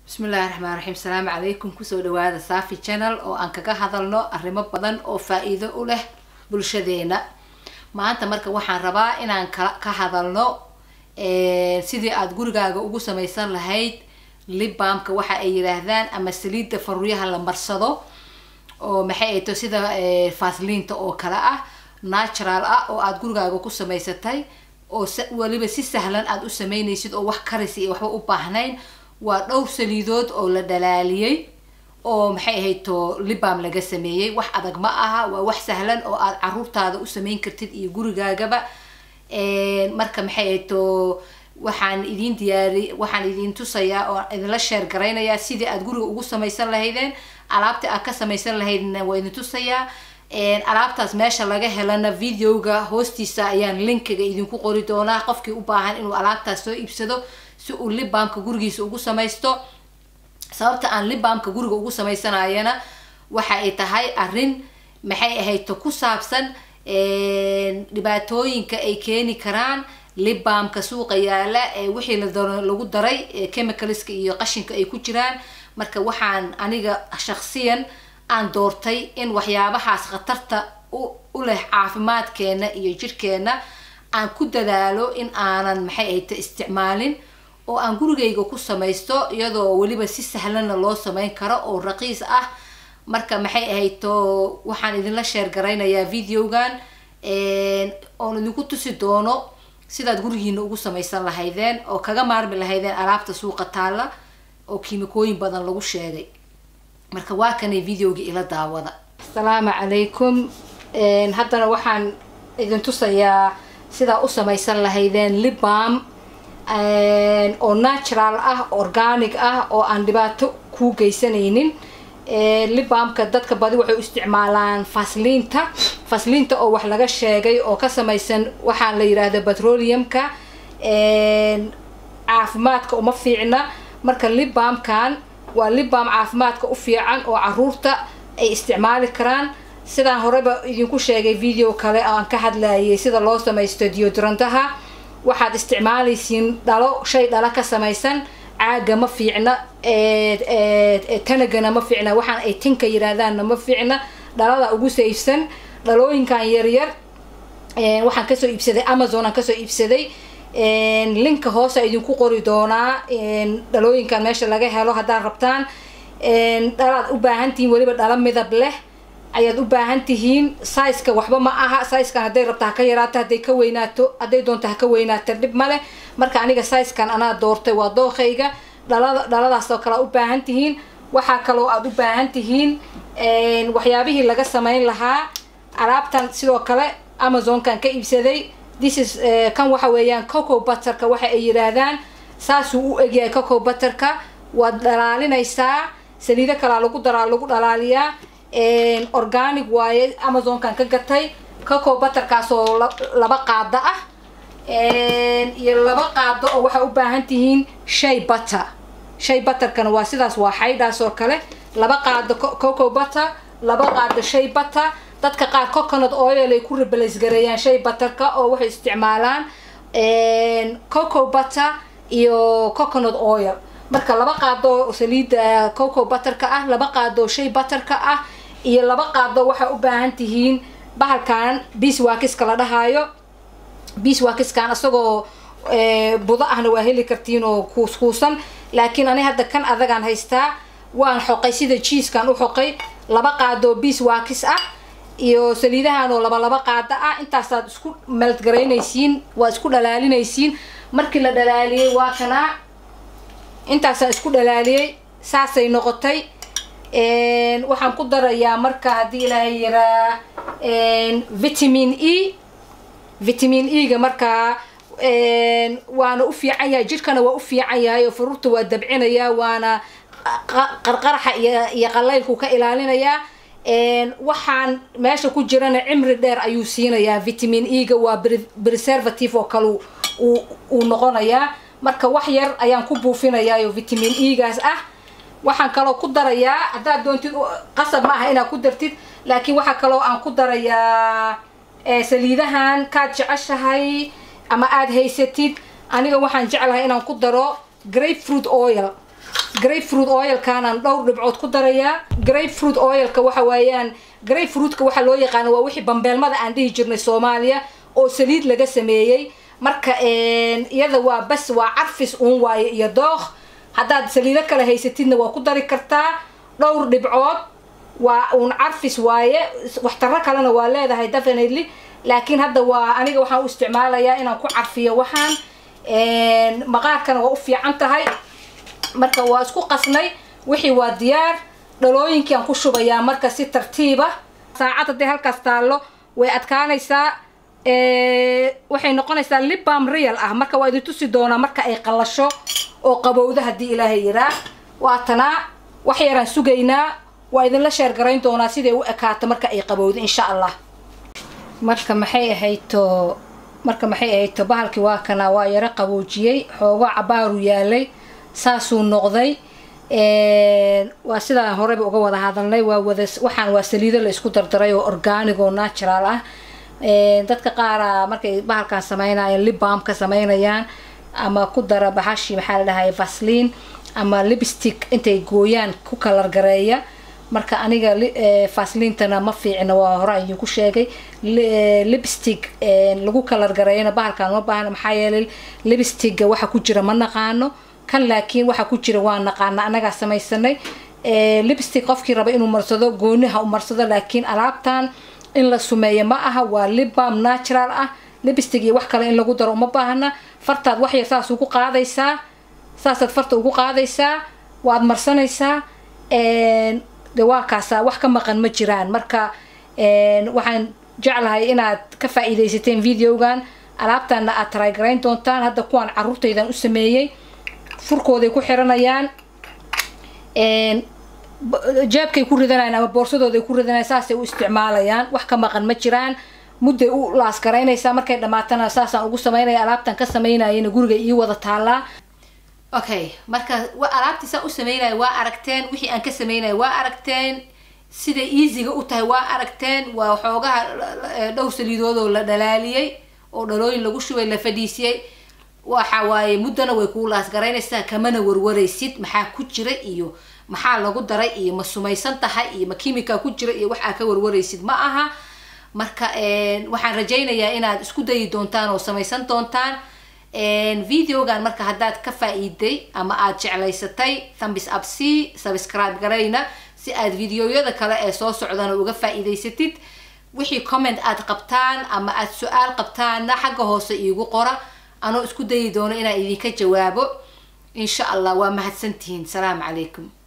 bismillahi raxmaan raxiim asalaamu calaykum kusoo dhawaada safi channel oo aan kaga hadalno arrimo badan oo faa-iido u leh bulshadeena maanta marka waxaan rabaa inaan ka ka hadalno sidii aada gurigaaga ugu samaysan lahayd libamka waxa ay yidhaahdaan ama saliidda faruuryaha la marsado oo maxay ay to sida fasliinta oo kale ah natural ah oo aada gurigaaga ku samaysatay oo weliba si sahlan aada u sameynaysid oo wax karisi iyo waxba u baahnayn waa dhowr saliidood oo la dhalaaliyey oo maxay ahayd to libam laga sameeyey wax adag ma aha waa wax sahlan oo aada caruurtaada u sameyn kartid iyo gurigaagaba marka maxay ahayd to waxaan idin diyaari waxaan idin tusayaa oo idinla sheer garaynayaa sidii aada guriga ugu samaysan lahaydeen alaabta aad ka samaysan lahaydna waa idin tusayaa alaabtaas meesha laga helana videoga hoostiisa ayaan linkiga idinku qori doonaa qofkii u baahan inuu alaabtaas soo iibsado si uu libamka gurigiisa ugu samaysto sababta aan libamka guriga ugu sameysanayana waxa ay tahay arrin maxay ahayd to ku saabsan dhibaatooyinka ay keeni karaan libamka suuqa yaala ee wixii lagu daray chemicalska iyo qashinka ay ku jiraan marka waxaan aniga shaksiyan aan doortay in waxyaabahaas khatarta u leh caafimaadkeena iyo jirhkeena aan ku dadaalo in aanan maxay ahayta isticmaalin oo aan gurigayga ku samaysto iyadoo weliba si sahlanna loo sameyn karo oo raqiis ah marka maxay ahayto waxaan idinla sheer garaynayaa videogan oon idinku tusi doono sidaad gurigiina ugu samaysan lahaydeen oo kaga maarmi lahaydeen alaabta suuqa taalla oo kiimikooyin badan lagu sheegay marka waa kanay videoga ila daawada asalaamu calaykum haddana waxaan idin tusayaa sidaa u samaysan lahaydeen libam oo natural ah organic ah oo aan dhibaato kuu geysanaynin libamka dadka badi waxay u isticmaalaan fasliinta fasliinta oo wax laga sheegay oo ka samaysan waxaa la yidhaahda petroleumka caafimaadka uma fiicna marka libamkan waa libam caafimaadka u fiican oo caruurta ay isticmaali karaan sidaan horeba idinku sheegay video kale aan ka hadlayay sida loo samaysto deodorantaha waxaad isticmaalaysiin dhalo shay dhalo ka samaysan caaga ma fiicna tanagana ma fiicna waxaan ay tinka yiraahdaanna ma fiicna dhalada ugu sayfsan dhalooyinkan yaryar waxaan kasoo iibsaday amazon aan kasoo iibsaday linka hoose idinku qori doonaa dhalooyinkan meesha laga helo haddaad rabtaan dhalaad u baahan tihiin weliba dhalo midab leh ayaad u baahan tihiin sizeka waxba ma aha sizkan hadday rabto ha ka yaraato hadday ka weynaato hadday doonto ha ka weynaato dhib ma leh marka aniga sizkan anaa doortay waa dookayga dhalada dhaladaas oo kale aad u baahan tihiin waxaa kaloo aada u baahan tihiin waxyaabihii laga samayn lahaa alaabtan sidoo kale amazonkan ka iibsaday this is kan waxa weeyaan coco butterka waxa ay yidhaahdaan saasuu u egyahay coco butterka waad dhalaalinaysaa saliido kalaa lagu daraa lagu dhalaaliyaa organic waaye amazonkan ka gatay coco butterkaas oo laba qaado ah iyo laba qaado oo waxaa u baahan tihiin shay butter shay butterkana waa sidaas waa xaydhaas oo kale laba qaado coco butter laba qaado shay butter dadka qaar coconut oil ay ku rebalaysgareeyaan shay butterka oo waxay isticmaalaan coco butter iyo coconut oil marka laba qaado saliida coco butterka ah laba qaado shay butterka ah iyo laba qaado waxaa u baahan tihiin bahalkan beeswakiska la dhahaayo beeswakiskan isagoo budo ahna waa heli kartiin oo kuuskuusan laakiin ani hadda kan adagaan haystaa waan xoqay sida jiiskan u xoqay laba qaado beeswakis ah iyo saliidahan oo laba laba qaado ah intaasaad isku meeldgaraynaysiin waa isku dhalaalinaysiin markii la dhalaaliyey waa kanaa intaasaan isku dhalaaliyey saasay noqotay waxaan ku darayaa marka haddii ilaahay yaraa vitamin e vitamin e-ga markaa waana u fiican yahay jidhkana waa u fiican yahay oo faruurta waa dabcinayaa waana qarqaraxa iyo qalaylku ka ilaalinayaa waxaan meesha ku jirana cimri dheer ayuu siinayaa vitamin e-ga waa preservative oo kale uu noqonayaa marka wax yar ayaan ku buufinayaayo vitamin e-gaas ah waxaan kaloo ku darayaa haddaad doontid qasab ma aha inaad ku dartid laakiin waxaa kaloo aan ku darayaa saliidahan kaad jeceshahay ama aada haysatid aniga waxaan jeclahay inaan ku daro grape fruit oil grapefruit oilkaanaan dhowr dhibcood ku darayaa grapefruit oilka waxa weeyaan grapefruitka waxaa loo yaqaana waa wixii bambeelmada aan dhihi jirnay soomaaliya oo saliid laga sameeyey marka iyada waa bas waa carfis uun waaye iyo dooq haddaad saliido kale haysatidna waa ku dari kartaa dhowr dhibcood waa uun carfis waaye waxtaro kalena waa leedahay definitely laakiin hadda waa aniga waxaan u isticmaalayaa inaan ku carfiyo waxaan maqaarkana waa u fiican tahay marka waa isku qasnay wixii waa diyaar dhalooyinkii aan ku shubayaa marka si tartiiba saacad hadday halkaas taallo way adkaanaysaa waxay noqonaysaa libam real ah marka waa idin tusi doonaa marka ay qallasho oo qabowda haddii ilaahay yiraa waa tanaa wax yaraan sugaynaa waa idinla sheergarayn doonaa siday u ekaato marka ay qabowda insha allah marka maxay ahayto marka maxay ahayto bahalkii waa kana waa yaro qaboojiyey xoogaa cabaaru yaalay saasuu noqday waa sidaan horeyba uga wada hadalnay waa wada waxaan waa saliido la isku dardaray oo organic oo natural ah dadka qaara markay bahalkan sameynayaan libbalm ka sameynayaan ama ku dara bahashi maxaa la dhahay vaslin ama lipstick intay gooyaan ku kalar gareeya marka aniga vaslintana ma fiicna waa hore idinku sheegay lipstick lagu kalar gareeyana bahalkan ma baahna maxaa yeelay lipsticga waxa ku jira ma naqaano kan laakiin waxa ku jira waa naqaana anagaa samaysanay lipstick qofkii raba inuu marsado gooniha u marsado laakiin alaabtan in la sumeeyo ma aha waa libbalm natural ah lipstick iyo wax kale in lagu daro uma baahna fartaad wax yar saas ugu qaadaysaa saasaad farta ugu qaadaysaa waad marsanaysaa de waa kaasaa wax ka maqan ma jiraan marka waxaan jeclahay inaad ka faa-iidaysateen videogan alaabtaana aad taraygarayn doontaan hadda kuwaan caruurtaydan u sameeyey furkooday ku xiranayaan jeebkay ku ridanayaan ama boorsadooday ku ridanayaan saasay u isticmaalayaan wax ka maqan ma jiraan mudday u laasgaraynaysaa markay dhamaatana saasaan ugu sameynaya alaabtan ka sameynayana guriga ii wada taallaa okay marka alaabtii saan u sameynaya waa aragteen wixii aan ka sameynaya waa aragteen siday easyga u tahay waa aragteen waa xoogaha dhowr saliidoodoo la dhalaaliyey oo dhalooyin lagu shubay la fadhiisiyey waxa waaye muddana way kuu laasgaraynaysaa kamana warwaraysid maxaa ku jira iyo maxaa lagu daray iyo ma sumaysan tahay iyo ma kimika ku jira iyo wax aa ka warwaraysid ma aha marka waxaan rajaynayaa inaad isku dayi doontaan oo samaysan doontaan videogan marka haddaad ka faa-iiday ama aad jeclaysatay thambis up c subscribe garayna si aad videoyada kale ee soo socdana uga faa-iidaysatid wixii comment aad qabtaan ama aad su-aal qabtaanna xagga hoose iigu qora anoo isku dayi doono inaan idinka jawaabo insha allah waa mahadsantihiin salaamu calaykum